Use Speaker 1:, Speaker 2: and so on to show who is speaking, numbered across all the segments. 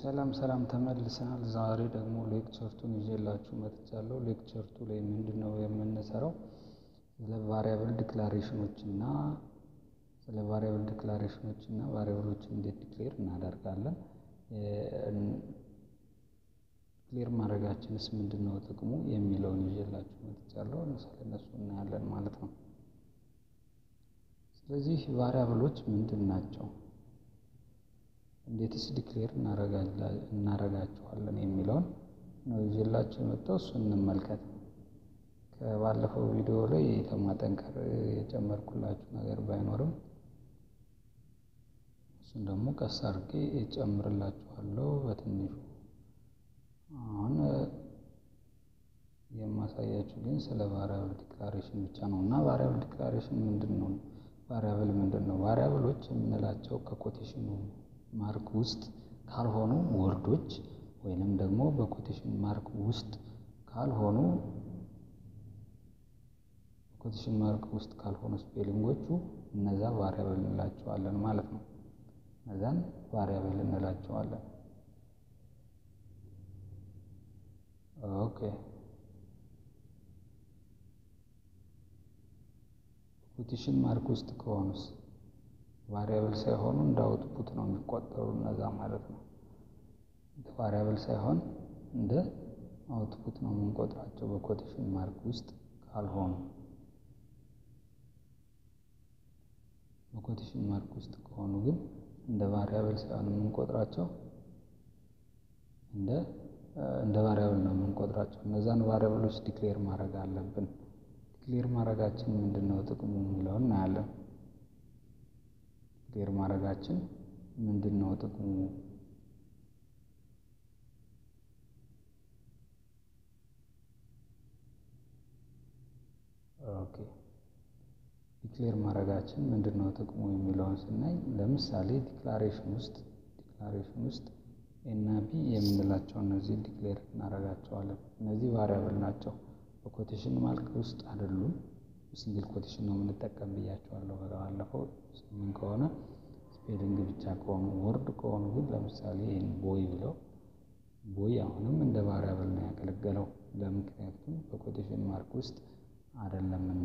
Speaker 1: ሰላም ሰላም ተመልሰናል ዛሬ ደግሞ ሌክቸርቱን ይዤላችሁ መጥቻለሁ ሌክቸርቱ ላይ ምንድነው የምንሰራው? ስለ ቫሪያብል ዲክላሬሽኖች እና ስለ ቫሪያብል ዲክላሬሽኖች እና ቫሪያብሎችን እንዴት ዲክሌር እናደርጋለን? ዲክሌር ማድረጋችንስ ምንድነው ጥቅሙ የሚለውን ይዤላችሁ መጥቻለሁ ስለነሱ እናያለን ማለት ነው። ስለዚህ ቫሪያብሎች ምንድን ናቸው? እንዴትስ ዲክሌር እናደርጋቸዋለን የሚለውን ነው ይዤላችሁ የመጣው እሱን እንመልከት። ከባለፈው ቪዲዮ ላይ ከማጠንከር የጨመርኩላችሁ ነገር ባይኖርም እሱን ደግሞ ቀስ አድርጌ እጨምርላችኋለሁ በትንሹ። አሁን የማሳያችሁ ግን ስለ ቫሪያብል ዲክላሬሽን ብቻ ነው እና ቫሪያብል ዲክላሬሽን ምንድን ነው? ቫሪያብል ምንድን ነው? ቫሪያብሎች የምንላቸው ከኮቴሽኑ ማርክ ውስጥ ካልሆኑ ወርዶች ወይንም ደግሞ በኮቴሽን ማርክ ውስጥ ካልሆኑ በኮቴሽን ማርክ ውስጥ ካልሆኑ ስፔሊንጎቹ እነዛ ቫሪያብል እንላቸዋለን ማለት ነው። እነዛን ቫሪያብል እንላቸዋለን። ኦኬ ኮቴሽን ማርክ ውስጥ ከሆኑስ ቫሪያብል ሳይሆኑ እንደ አውትፑት ነው የሚቆጠሩ እነዛ ማለት ነው። ቫሪያብል ሳይሆን እንደ አውትፑት ነው የምንቆጥራቸው በኮቴሽን ማርክ ውስጥ ካልሆኑ። በኮቴሽን ማርክ ውስጥ ከሆኑ ግን እንደ ቫሪያብል ሳይሆን የምንቆጥራቸው እንደ እንደ ቫሪያብል ነው የምንቆጥራቸው። እነዛን ቫሪያብሎች ዲክሌር ማድረግ አለብን። ዲክሌር ማድረጋችን ምንድን ነው ጥቅሙ የሚለውን እናያለን። ዲክሌር ማድረጋችን ምንድን ነው ጥቅሙ? ኦኬ ዲክሌር ማድረጋችን ምንድን ነው ጥቅሙ የሚለውን ስናይ ለምሳሌ ዲክላሬሽን ውስጥ ዲክላሬሽን ውስጥ ኤና ቢ የምንላቸው እነዚህ ዲክሌር እናደርጋቸዋለን። እነዚህ ቫሪያብል ናቸው። በኮቴሽን ማርክ ውስጥ አይደሉም። ሲንግል ኮቴሽን ነው የምንጠቀም ብያቸዋለሁ ባለፈው። ምን ከሆነ ስፔሊንግ ብቻ ከሆኑ ወርድ ከሆኑ ግን ለምሳሌ ይህን ቦይ ብለው ቦይ አሁንም እንደ ቫሪያብል ነው ያገለገለው ለምክንያቱም በኮቴሽን ማርክ ውስጥ አይደለምና።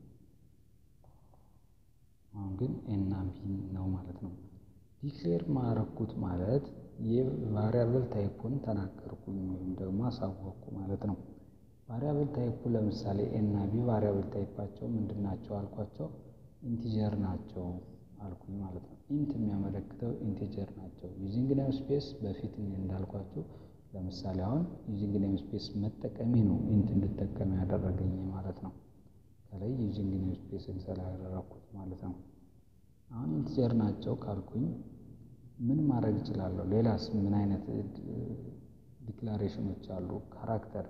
Speaker 1: አሁን ግን ኤና ቢ ነው ማለት ነው። ዲክሌር ማረኩት ማለት የቫሪያብል ታይፑን ተናገርኩኝ ወይም ደግሞ አሳወቅኩ ማለት ነው። ቫሪያብል ታይፑ ለምሳሌ ኤና ቢ ቫሪያብል ታይፓቸው ምንድን ናቸው አልኳቸው? ኢንቲጀር ናቸው አልኩኝ ማለት ነው። ኢንት የሚያመለክተው ኢንቲጀር ናቸው። ዩዚንግ ኔም ስፔስ በፊት እንዳልኳቸው ለምሳሌ አሁን ዩዚንግ ኔም ስፔስ መጠቀሜ ነው ኢንት እንድጠቀም ያደረገኝ ማለት ነው። ከላይ ዩዚንግ ኔም ስፔስን ስላደረኩት ማለት ነው። አሁን ኢንቲጀር ናቸው ካልኩኝ ምን ማድረግ እችላለሁ? ሌላስ ምን አይነት ዲክላሬሽኖች አሉ? ካራክተር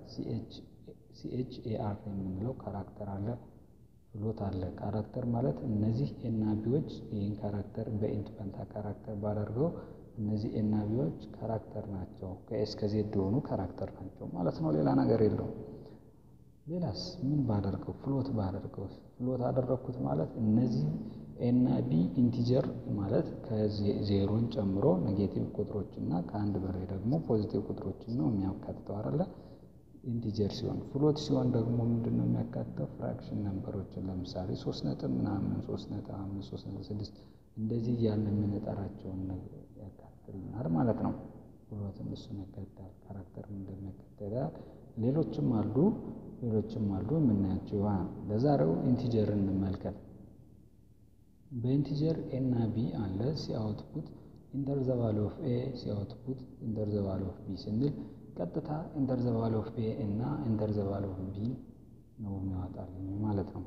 Speaker 1: ሲኤች ኤአር የምንለው ካራክተር አለ፣ ፍሎት አለ። ካራክተር ማለት እነዚህ ኤናቢዎች ይህን ካራክተር በኢንት ፈንታ ካራክተር ባደርገው እነዚህ ኤናቢዎች ካራክተር ናቸው። ከኤስ ከዜድ የሆኑ ካራክተር ናቸው ማለት ነው። ሌላ ነገር የለውም። ሌላስ ምን ባደርገው? ፍሎት ባደርገው። ፍሎት አደረግኩት ማለት እነዚህ ኤና ቢ ኢንቲጀር ማለት ከዜሮን ጨምሮ ኔጌቲቭ ቁጥሮች እና ከአንድ በላይ ደግሞ ፖዚቲቭ ቁጥሮችን ነው የሚያካትተው አይደለ? ኢንቲጀር ሲሆን ፍሎት ሲሆን ደግሞ ምንድን ነው የሚያካትተው? ፍራክሽን ነምበሮችን ለምሳሌ ሶስት ነጥብ ምናምን ሶስት ነጥብ አምስት ሶስት ነጥብ ስድስት እንደዚህ እያልን የምንጠራቸውን ያካትልናል ማለት ነው። ፍሎትም እሱን ያካትታል። ካራክተርም እንደሚያካትታል። ሌሎችም አሉ ሌሎችም አሉ የምናያቸው ይሆናል። ለዛሬው ኢንቲጀር እንመልከት። በኢንቲጀር ኤ እና ቢ አለ ሲ አውትፑት ኢንተር ዘ ቫሉ ኦፍ ኤ ሲ አውትፑት ኢንተር ዘ ቫሉ ኦፍ ቢ ስንል ቀጥታ ኢንተር ዘ ቫሉ ኦፍ ኤ እና ኢንተር ዘ ቫሉ ኦፍ ቢ ነው የሚያወጣልኝ ማለት ነው።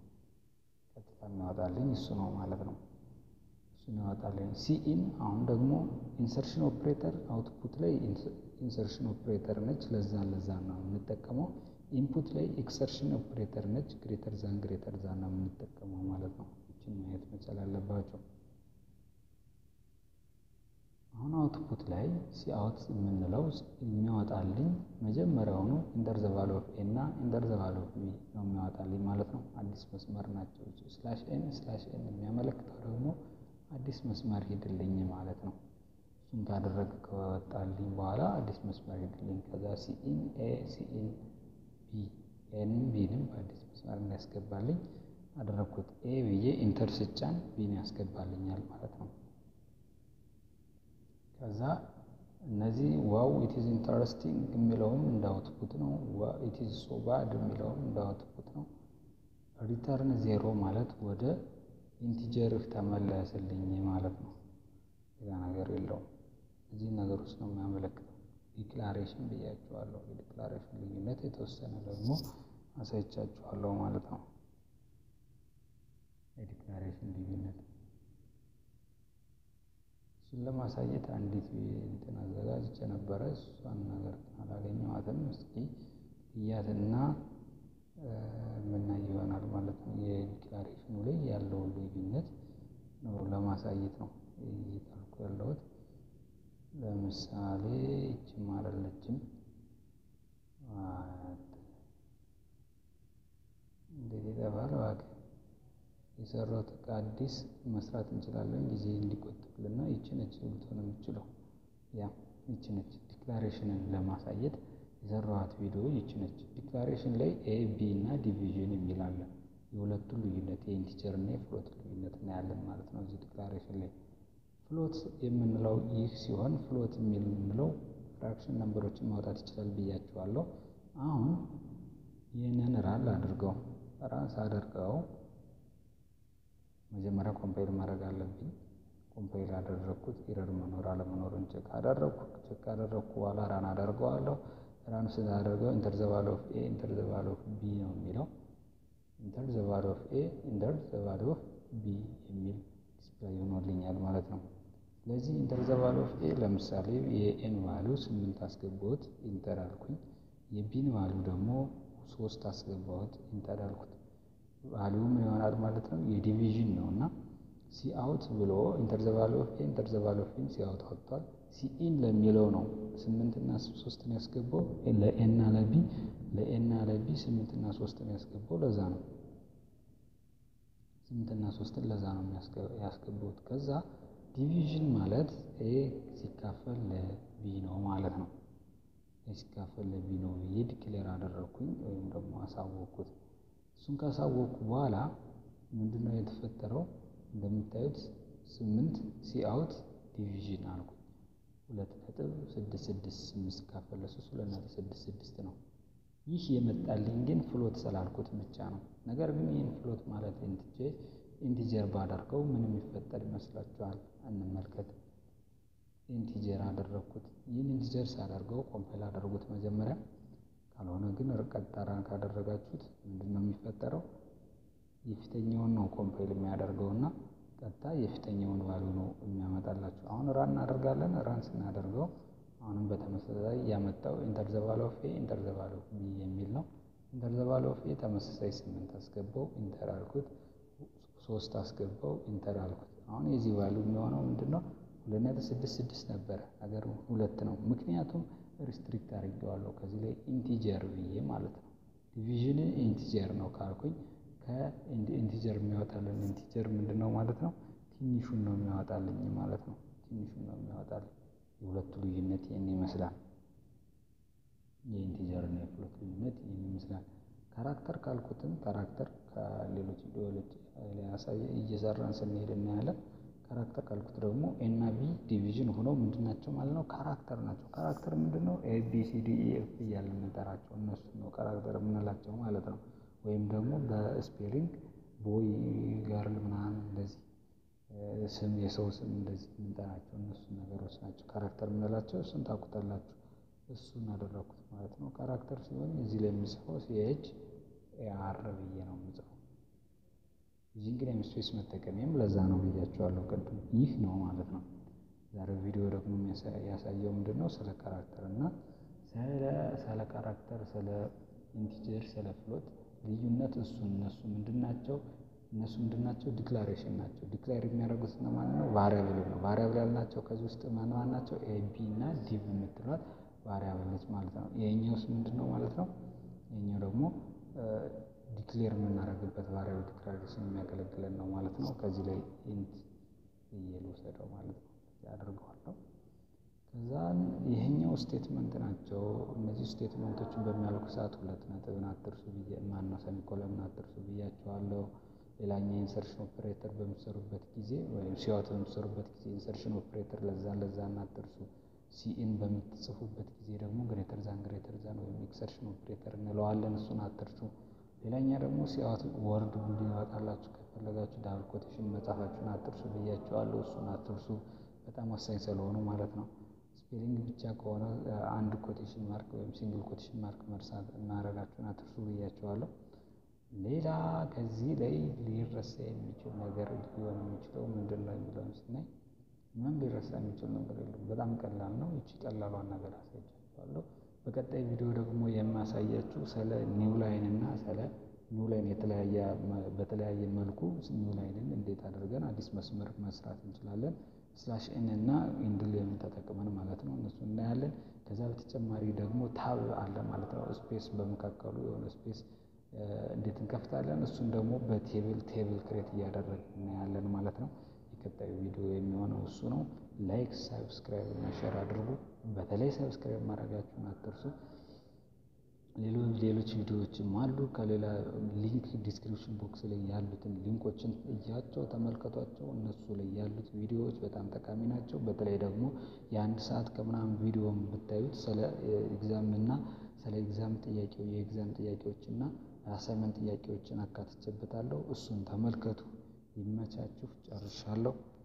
Speaker 1: ቀጥታ የሚያወጣልኝ እሱ ነው ማለት ነው። እሱን ያወጣልኝ ሲ ኢን አሁን ደግሞ ኢንሰርሽን ኦፕሬተር አውትፑት ላይ ኢንሰርሽን ኦፕሬተር ነች። ለዛ ለዛ ነው የምንጠቀመው። ኢንፑት ላይ ኤክሰርሽን ኦፕሬተር ነች። ግሬተር ዛን ግሬተር ዛን ነው የምንጠቀመው ማለት ነው። ይችን ማየት መቻል አለባቸው። አሁን አውትፑት ላይ ሲአውት የምንለው የሚያወጣልኝ መጀመሪያውኑ ኢንተር ዘ ቫሉ ኦፍ ኤ እና ኢንተር ዘ ቫሉ ኦፍ ቢ ነው የሚያወጣልኝ ማለት ነው። አዲስ መስመር ናቸው። ስላሽ ኤን ስላሽ ኤን የሚያመለክተው ደግሞ አዲስ መስመር ሂድልኝ ማለት ነው። እሱ እሱን ካደረግ ከወጣልኝ በኋላ አዲስ መስመር ሄድልኝ። ከዛ ሲኢን ኤ ሲኢን ቢ ኤን ቢንም በአዲስ መስመር እንዲያስገባልኝ አደረግኩት። ኤ ብዬ ኢንተር ስጫን ቢን ያስገባልኛል ማለት ነው። ከዛ እነዚህ ዋው ኢትዝ ኢንተረስቲንግ የሚለውም እንዳውትፑት ነው። ኢትዝ ሶ ባድ የሚለውም እንዳውትፑት ነው። ሪተርን ዜሮ ማለት ወደ ኢንቲጀር ተመለስልኝ ማለት ነው። ሌላ ነገር የለውም። እዚህ ነገር ውስጥ ነው የሚያመለክተው። ዲክላሬሽን ብያችኋለሁ። የዲክላሬሽን ልዩነት የተወሰነ ደግሞ አሳይቻችኋለሁ ማለት ነው። የዲክላሬሽን ልዩነት እሱን ለማሳየት አንዲት እንትን አዘጋጅቼ ነበረ። እሷን ነገር አላገኘኋትም። እስኪ እያትና የምናይ ይሆናል ማለት ነው። የዲክላሬሽኑ ላይ ያለውን ልዩነት ነው ለማሳየት ነው እየጣልኩ ያለሁት። ለምሳሌ ይችም አይደለችም። እንዴት ይጠፋል እባክህ። የሰራሁት ዕቃ አዲስ መስራት እንችላለን ጊዜ እንዲቆጥብልና ይቺ ነች ልትሆን የምችለው። ያ ይቺ ነች ዲክላሬሽንን ለማሳየት የሰራኋት ቪዲዮ ይቺ ነች። ዲክላሬሽን ላይ ኤ ቢ እና ዲቪዥን የሚል አለ። የሁለቱ ልዩነት የኢንቲጀር እና የፍሎት ልዩነት እናያለን ማለት ነው እዚህ ዲክላሬሽን ላይ። ፍሎት የምንለው ይህ ሲሆን ፍሎት የምንለው ፍራክሽን ነምበሮችን ማውጣት ይችላል ብያችኋለሁ። አሁን ይህንን ራን አድርገው ራን ሳደርገው መጀመሪያ ኮምፓይል ማድረግ አለብኝ። ኮምፓይል አደረግኩት። ኢረር መኖር አለመኖሩን ቼክ አደረግኩ። ቼክ ካደረግኩ በኋላ ራን አደርገዋለሁ። ራን ስላደርገው ኢንተር ዘ ቫሉ ኦፍ ኤ ኢንተር ዘ ቫሉ ኦፍ ቢ ነው የሚለው። ኢንተር ዘ ቫሉ ኦፍ ኤ ኢንተር ዘ ቫሉ ኦፍ ቢ የሚል ዲስፕላይ ሆኖልኛል ማለት ነው። ስለዚህ ኢንተር ዘ ቫሉ ኦፍ ኤ ለምሳሌ የኤን ቫሉ ስምንት አስገባሁት ኢንተር አልኩኝ። የቢን ቫሉ ደግሞ ሶስት አስገባሁት ኢንተር አልኩት። ቫሊዩ ምን ይሆናል ማለት ነው? የዲቪዥን ነው እና ሲአውት ብሎ ኢንተር ዘ ቫሉ ኦፍ ኤ ኢንተር ዘ ቫሉ ኦፍ ቢን ሲአውት አውጥቷል። ሲኢን ለሚለው ነው ስምንትና ሶስትን ያስገባው ለኤና ለቢ ለኤና ለቢ ስምንትና ሶስትን ያስገባው ለዛ ነው። ስምንትና ሶስትን ለዛ ነው ያስገባውት። ከዛ ዲቪዥን ማለት ኤ ሲካፈል ለቢ ነው ማለት ነው። ኤ ሲካፈል ለቢ ነው ብዬ ዲክሌር አደረግኩኝ ወይም ደግሞ አሳወቅኩት። እሱን ካሳወቅኩ በኋላ ምንድነው የተፈጠረው? እንደምታዩት ስምንት ሲአውት ዲቪዥን አልኩኝ። ሁለት ነጥብ ስድስት ስድስት ስምንት ሲካፈል ለሶስት ሁለት ነጥብ ስድስት ስድስት ነው። ይህ የመጣልኝ ግን ፍሎት ስላልኩት ብቻ ነው። ነገር ግን ይህን ፍሎት ማለት ኢንቲጀር ባደርገው ምን የሚፈጠር ይመስላችኋል? እንመልከት። ኢንቲጀር አደረግኩት። ይህን ኢንቲጀር ሳደርገው ኮምፓይል አደርጉት መጀመሪያ ካልሆነ ግን ርቀት ጠራን ካደረጋችሁት ምንድን ነው የሚፈጠረው? የፊተኛውን ነው ኮምፓይል የሚያደርገው እና ቀጥታ የፊተኛውን ቫሉ ነው የሚያመጣላችሁ። አሁን ራን እናደርጋለን። ራን ስናደርገው አሁንም በተመሳሳይ ያመጣው ኢንተር ዘ ቫሉ ኦፍ ኤ ኢንተር ዘ ቫሉ ኦፍ ቢ የሚል ነው። ኢንተር ዘ ቫሉ ኦፍ ኤ ተመሳሳይ ስምንት አስገባው ኢንተር አልኩት። ሶስት አስገባው ኢንተር አልኩት። አሁን የዚህ ቫሉ የሚሆነው ምንድን ነው? ሁለት ነጥብ ስድስት ስድስት ነበረ ነገር ሁለት ነው። ምክንያቱም ሪስትሪክት አድርጌዋለሁ ከዚህ ላይ ኢንቲጀር ብዬ ማለት ነው። ዲቪዥን ኢንቲጀር ነው ካልኩኝ ከኢንቲጀር የሚያወጣልን ኢንቲጀር ምንድን ነው ማለት ነው? ትንሹን ነው የሚያወጣልኝ ማለት ነው። ትንሹን ነው የሚያወጣልኝ። የሁለቱ ልዩነት ይህን ይመስላል። የኢንቲጀር እና የፍሎት ልዩነት ይህን ይመስላል። ካራክተር ካልኩትም ካራክተር ከሌሎች ቪዲዮዎች ያሳየ እየሰራን ስንሄድ እናያለን። ካራክተር ካልኩት ደግሞ ኤና ቢ ዲቪዥን ሆነው ምንድን ናቸው ማለት ነው? ካራክተር ናቸው። ካራክተር ምንድን ነው? ኤ ቢ ሲ ዲ ኢ ኤፍ እያልን የምንጠራቸው እነሱ ነው ካራክተር የምንላቸው ማለት ነው። ወይም ደግሞ በስፔሊንግ ቦይ ጋርል ምናምን እንደዚህ ስም የሰው ስም እንደዚህ የምንጠራቸው እነሱ ነገሮች ናቸው ካራክተር የምንላቸው። እሱን ታውቁታላችሁ። እሱን አደረኩት ማለት ነው። ካራክተር ሲሆን እዚህ ላይ የምጽፈው ሲኤች ኤአር ብዬ ነው የምጽፈው። እዚህ እንግዲህ ስፔስ መጠቀሚያም ለዛ ነው ብያቸዋለሁ ቅድም። ይህ ነው ማለት ነው። ዛሬው ቪዲዮ ደግሞ ያሳየው ምንድን ነው? ስለ ካራክተር እና ስለ ካራክተር፣ ስለ ኢንቲጀር፣ ስለ ፍሎት ልዩነት እሱ እነሱ ምንድን ናቸው? እነሱ ምንድን ናቸው? ዲክላሬሽን ናቸው። ዲክላር የሚያደርጉት ማን ነው? ቫሪያብል ነው። ቫሪያብል ያልናቸው ከዚህ ውስጥ ማን ማን ናቸው? ኤ ቢ እና ዲቭ የምትሏት ቫሪያብል ነች ማለት ነው። ይሄኛውስ ምንድን ነው ማለት ነው? ይሄኛው ደግሞ ዲክሌር የምናደርግበት ቫሪያብል ዲክላሬሽን የሚያገለግለን ነው ማለት ነው። ከዚህ ላይ ኢንት ብዬ ልውሰደው ማለት ነው። አድርገዋለሁ። ከዛን ይሄኛው ስቴትመንት ናቸው። እነዚህ ስቴትመንቶችን በሚያልቁ ሰዓት ሁለት ነጥብን አትርሱ ብዬ ማነው ሰሚኮለንን አትርሱ ብያቸዋለሁ። ሌላኛው ኢንሰርሽን ኦፕሬተር በምትሰሩበት ጊዜ ወይም ሲዋት በምትሰሩበት ጊዜ ኢንሰርሽን ኦፕሬተር ለዛ ለዛ አትርሱ። ሲኢን በምትጽፉበት ጊዜ ደግሞ ግሬተር ዛን ግሬተር ዛን ወይም ኤክሰርሽን ኦፕሬተር እንለዋለን እሱን አትርሱ። ሌላኛ ደግሞ ሲዋት ወርድ እንዲወጣላችሁ ከፈለጋችሁ ዳብል ኮቴሽን መጻፋችሁን አትርሱ ብያቸዋለሁ። እሱን አትርሱ። በጣም ወሳኝ ስለሆኑ ማለት ነው። ስፔሊንግ ብቻ ከሆነ አንድ ኮቴሽን ማርክ ወይም ሲንግል ኮቴሽን ማርክ መርሳት ማድረጋችሁን አትርሱ ብያቸዋለሁ። ሌላ ከዚህ ላይ ሊረሳ የሚችል ነገር ሊሆን የሚችለው ምንድን ነው የሚለውን ስናይ ምንም ሊረሳ የሚችል ነገር የለም። በጣም ቀላል ነው። ይቺ ቀላሏን ነገር አሳይቻችኋለሁ። በቀጣይ ቪዲዮ ደግሞ የማሳያችሁ ስለ ኒው ላይን እና ስለ ኒው ላይን የተለያየ በተለያየ መልኩ ኒው ላይንን እንዴት አድርገን አዲስ መስመር መስራት እንችላለን ስላሽ ኤን እና ኢንድሌም ተጠቅመን ማለት ነው። እነሱ እናያለን። ከዛ በተጨማሪ ደግሞ ታብ አለ ማለት ነው። ስፔስ በመካከሉ የሆነ ስፔስ እንዴት እንከፍታለን እሱን ደግሞ በቴብል ቴብል ክሬት እያደረግን እናያለን ማለት ነው። የቀጣዩ ቪዲዮ የሚሆነው እሱ ነው። ላይክ፣ ሳብስክራይብ እና ሼር አድርጉ። በተለይ ሳብስክራይብ ማድረጋችሁን አትርሱ። ሌሎች ሌሎች ቪዲዮዎችም አሉ። ከሌላ ሊንክ ዲስክሪፕሽን ቦክስ ላይ ያሉትን ሊንኮችን እያቸው ተመልከቷቸው። እነሱ ላይ ያሉት ቪዲዮዎች በጣም ጠቃሚ ናቸው። በተለይ ደግሞ የአንድ ሰዓት ከምናምን ቪዲዮን ብታዩት ስለ ኤግዛም እና ስለ ኤግዛም ጥያቄው የኤግዛም ጥያቄዎች እና አሳይመንት ጥያቄዎችን አካትቼበታለሁ። እሱን ተመልከቱ። ይመቻችሁ። ጨርሻለሁ።